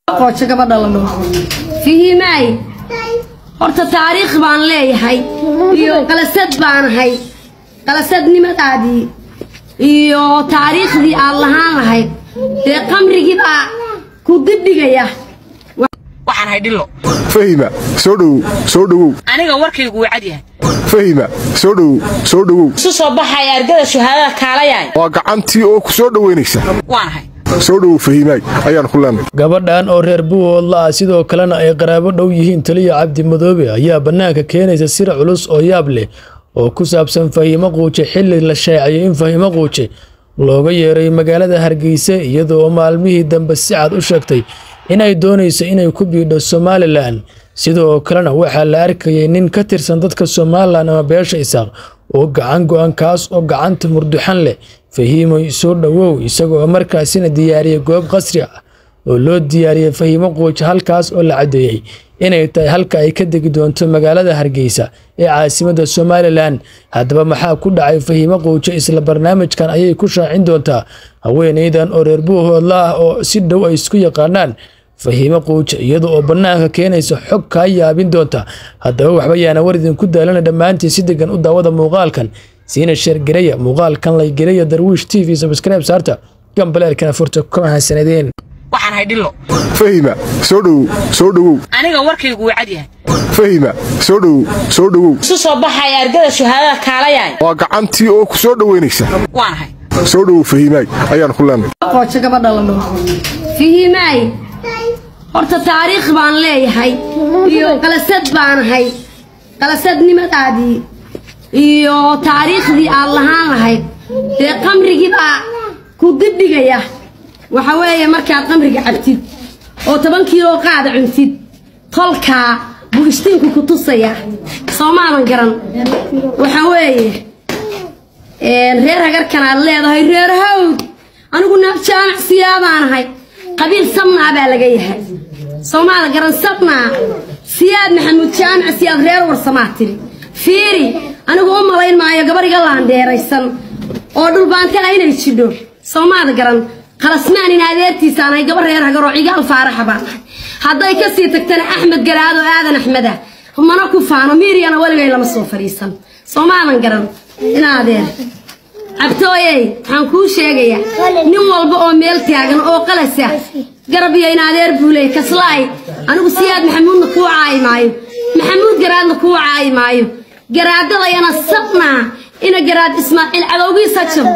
qoojo gabadha la dhaho fihimaay horta taariikh baan leeyahay iyo qalasad baanahay qalasadnimadaadii iyo taariikhdii aad lahaan lahayd dee qamrigii baa ku dibdhigaya waxaan hay dhillo fahima soo dhowow soo dhowow aniga warkaygu wuu cad yahay fahima soo dhowow soo dhowow isu soo baxaya argada shuhaadada kaalayaay waa gacantii oo ku soo dhowaynaysa waan ahay soo dhowow fahimaay ayaan ku leenay gabadhan oo reer buuhoodla ah sidoo kalena ay qaraabo dhow yihiin taliya cabdi madoobe ayaa bannaanka keenaysa sir culus oo yaab leh oo ku saabsan fahiimo quuje xilli la shaaciyay in fahiimo quuje looga yeeray magaalada hargeysa iyadoo maalmihii dambe si cad u sheegtay inay doonayso inay ku biidho somalilan sidoo kalena waxaa la arkayay nin ka tirsan dadka somalilan ama beesha isaaq oo gacan go-an kaas oo gacanta murduxan leh fahiimoy soo dhowow isagoo markaasina diyaariyay goob qasri ah oo loo diyaariyey fahiimo quuj halkaas oo la caddeeyey inay tahay halka ay ka degi doonto magaalada hargeysa ee caasimadda somalilan haddaba maxaa ku dhacay fahiimo quujo isla barnaamijkan ayay ku shaacin doontaa haweenaydan oo reer buuhoodla ah oo si dhow ay isku yaqaanaan fahiimo quujo iyada oo bannaanka keenaysa xog kaa yaabin doonta haddaba waxba yaana war idinku daalana dhammaantiin si degan u daawada muuqaalkan siina sheergaraya muuqaalkan laygelaya darwiish t v sabskribe saarta gambaleelkana furta kuma hasanadeen waxaan hay dhillo fahima soo dhowow soo dhowow aniga warkaygu wuu cad yahay fahima soo dhowow soo dhowow isu soo baxaya argada shuhaadada kaalayaay waa gacantii oo ku soo dhowaynaysa waan ahay soo dhowow fahimaay ayaan ku leenay qoojo gabadha la dhaho fihimaay horta taariikh baan leeyahay iyo qalasad baanahay qalasadnimadaadii iyo taariikhdii aad lahaan lahayd dee qamrigii baa ku dibdhigaya waxa weeye markaad qamriga cabtid oo toban kiiloo qaada cuntid tolkaa buu ishtiinku ku tusaya soo maadan garan waxa weeye reer hagarkan aad leedahay reer hawd anigu naab jaamac siyaabaanahay qabiil sabnaa baa laga yahay soomaala garan sabnaa siyaad maxamuud jaamac siyaad reer warsamaa tiri fiiri anigu u malayn maayo gabariga laandeeraysan oo dhulbaantana inay jidho soomaada garan qalasmaan in adeertiisaanahay gabar reer hagaroo cigaal faaraxa baan ahay hadday ka sii tagtana axmed garaado aadan axmeda mana ku faano miiriyana weligay lama soo fadhiisan soomaadan garan in adeer cabtooyey waxaan kuu sheegayaa nin walba oo meel taagan oo qalasa garab iyo in adeer buuley kaslaay anigu siyaad maxamuudna kuu caayi maayo maxamuud garaadna kuu caayi maayo garaadadayana sabnaa ina garaad ismaaciil cadowgiis ha jabo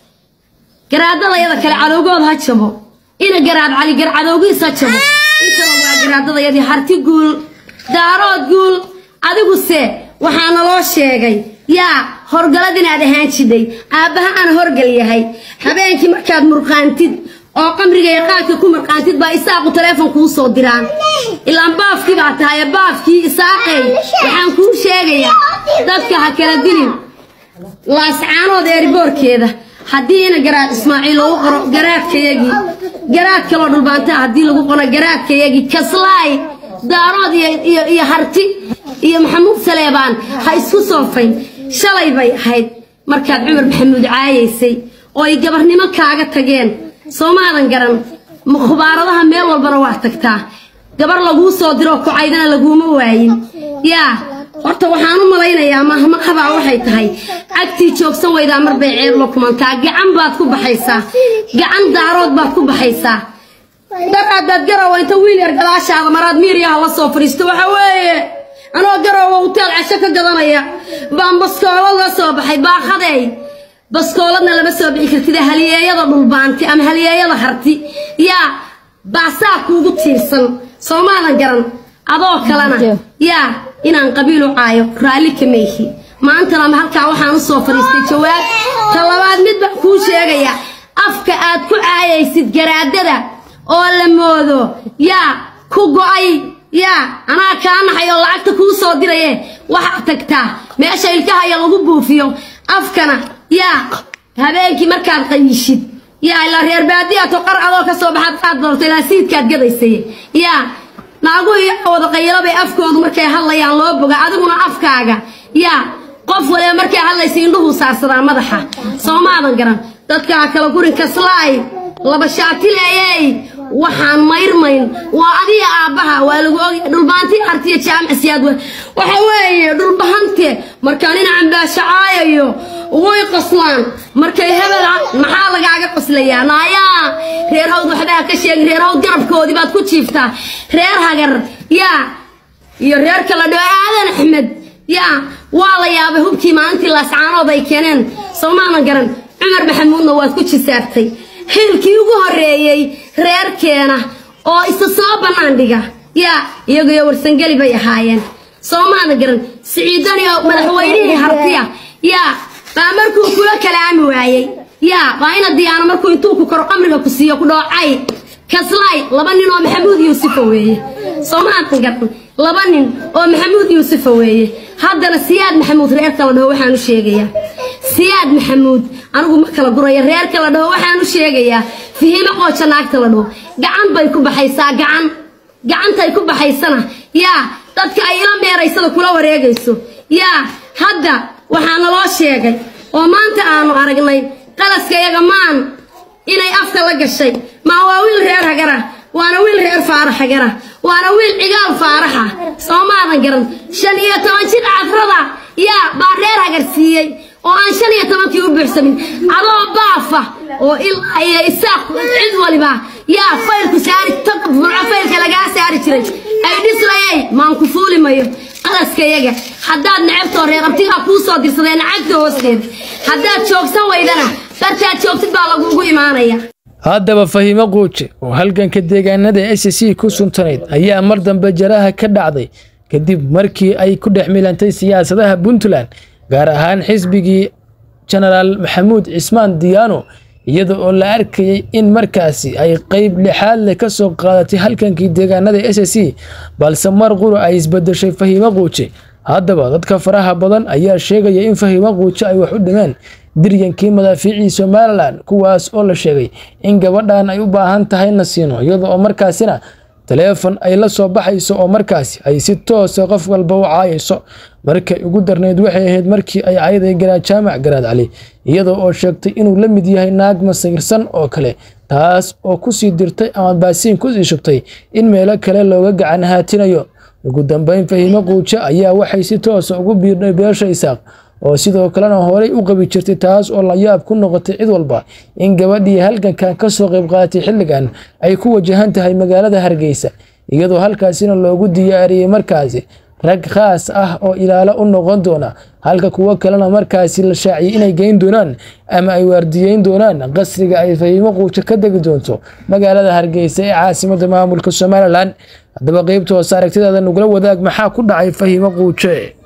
garaadadayada kale cadowgood ha jabo ina garaad caligar cadowgiis ha jabo intaba waa garaadadayadii harti guul daarood guul adiguse waxaa naloo sheegay yaa horgalad inaad ahaan jidhay aabbaha aan horgal yahay habeenkii markaad murqaantid oo qamriga iyo qaadka ku murqaantid baa isaaqu taleefon kuu soo diraan ilaan baafkii baa tahay baafkii isaaqay waxaan kuu sheegayaa dadka ha kala dilin laascaanood eeriboorkeeda haddii ina garaad ismaaciil lagu qoro garaadkayagii garaad kaloo dhulbaantaa haddii lagu qono garaadkayagii kaslaay daarood iyo harti iyo maxamuud saleebaan ha isku soofayn shalay bay ahayd markaad cumar maxamuud caayaysay oo ay gabarnimo kaaga tageen soomaadan garan khubaaradaha meel walbana waa tagtaa gabar laguu soo diroo kucaydana laguuma waayin yaa horta waxaan u malaynayaa mahmahabaa waxay tahay cagtii joogsan weydaa marbay ceeb la kumantaa gacan baad ku baxaysaa gacan daarood baad ku baxaysaa daraadaad garowa inta wiil yar gadaashaada maraad miiryaha la soo fadhiisto waxa weeye anoo garowa huteel casho ka gadanaya baan baskoolad la soo baxay baaqadeey baskooladna lama soo bixi kartid haliyeeyada dhulbaanti ama haliyeeyada harti yaa baasaa kuugu tiirsan soomaadan garan adoo kalena yaa inaan qabiil u caayo raalli kama ihi maantana halkaa waxaan u soo fadhiistay jawaab ta labaad mid baan kuu sheegaya afka aad ku caayaysid garaadada oo la moodo yaa ku go'ay yaa anaa kaa naxay oo lacagta kuu soo diraye waxaad tagtaa meesha ilkahaya lagu buufiyo afkana yaa habeenkii markaad qayishid yaa ilaa reer baadiyato qar adoo ka soo baxaad qaad doorto ilaa siidkaad gadaysay yaa naaguhu iyo wada qaylo bay afkoodu markay hadlayaan loo boga adiguna afkaaga yaa qof waliba markay hadlaysa indhuhu saarsadaa madaxa soomaadan garan dadkaa kala gurin kaslaay laba shaatileeyey waxaan mayrmayn waa adiga aabbaha waa lagu ogya dhulbaantii artiya jaamicsiyaad we waxa weeye dhulbahante markaa nin cambaashacaayayo way qoslaan markay hebel maxaa lagaaga qoslayaa naayaa reer hawd waxbaa ka sheegi reer hawd garabkoodii baad ku jiiftaa reer hagar yaa iyo reer kala dhoo aadan axmed yaa waa la yaabay hubkii maalintii laascaanood ay keeneen soomaanan garan cumar maxamuudna waad ku jisaartay xilkii ugu horreeyey reerkeena oo isa soo bannaan dhiga yaa iyaguyo warsangeli bay ahaayeen soomaana garan siciidani oo madaxweynihii hartiya yaa baa markuu kula kalaami waayey yaa baa ina diyaano markuu intuu ku koro qamriga ku siiyo ku dhoocay kaslaay laba nin oo maxamuud yuusufa weeye soomaanan garan laba nin oo maxamuud yuusufa weeye haddana siyaad maxamuud reerka la dhaho waxaan u sheegayaa siyaad maxamuud anigu ma kala guraya reerka la dhaho waxaan u sheegayaa fihimo qooja naagta la dhaho gacan bay ku baxaysaa gacan gacantay ku baxaysana yaa dadka ay ila meeraysada kula wareegayso yaa hadda waxaa naloo sheegay oo maanta aanu aragnay qalaska yaga maan inay afka la gashay maa waa wiil reer hagara waana wiil reer faarax hagara waana wiil cigaal faaraxa soomaadan garan shan iyo toban jir cafrada yaa baa reer hagar siiyey oo aan shan iyo tobankii u buuxsamin adoo baafa oo ilaa iyo isaaq cid waliba yaa faylku saari taqfurco faylka lagaa saari jiray ay dhislayay maan ku fuuli mayo qalaskayaga haddaad necabtoo reer abtigaa kuu soo dirsadee nacagta hoosteed haddaad joogsan weydana dartaad joogtid baa laguugu imaanaya haddaba fahimo quuje oo halganka deegaanada s c ku suntanayd ayaa mar dambe jaraha ka dhacday kadib markii ay ku dhex milantay siyaasadaha puntland gaar ahaan xisbigii jenaraal maxamuud cismaan diyaano iyada oo la arkayay in markaasi ay qeyb lixaad leh ka soo qaadatay halgankii deegaanada s c balse mar qura ay isbedeshay fahimo quuje haddaba dadka faraha badan ayaa sheegaya in fahimo quuje ay wax u dhimeen diryankii madaafiicii somalilan kuwaas oo la sheegay in gabadhan ay u baahan tahay na siino iyada oo markaasina taleefon ay la soo baxayso oo markaasi ay si toosa qof walba u caayayso markay ugu darnayd waxay ahayd markii ay cayday garaad jaamac garaad cali iyada oo sheegtay inuu la mid yahay naag masayirsan oo kale taas oo kusii dirtay ama baasiin kusii shubtay in meelo kale looga gacan haatinayo ugu dambeyn fahimo quuje ayaa waxay si toosa ugu biirnay beesha isaaq oo sidoo kalena horey u qabi jirtay taas oo layaab ku noqotay cid walba in gabadhii halgankan kasoo qayb qaadatay xilligan ay ku wajahan tahay magaalada hargeysa iyadoo halkaasina loogu diyaariyey markaasi rag khaas ah oo ilaalo u noqon doona halka kuwo kalena markaasi la shaaciyay inay geyn doonaan ama ay waardiyeyn doonaan qasriga ay fahimo quuje ka degi doonto magaalada hargeysa ee caasimada maamulka somalilan haddaba qeybta hoose aragtidaada nugula wadaag maxaa ku dhacay fahimo quuje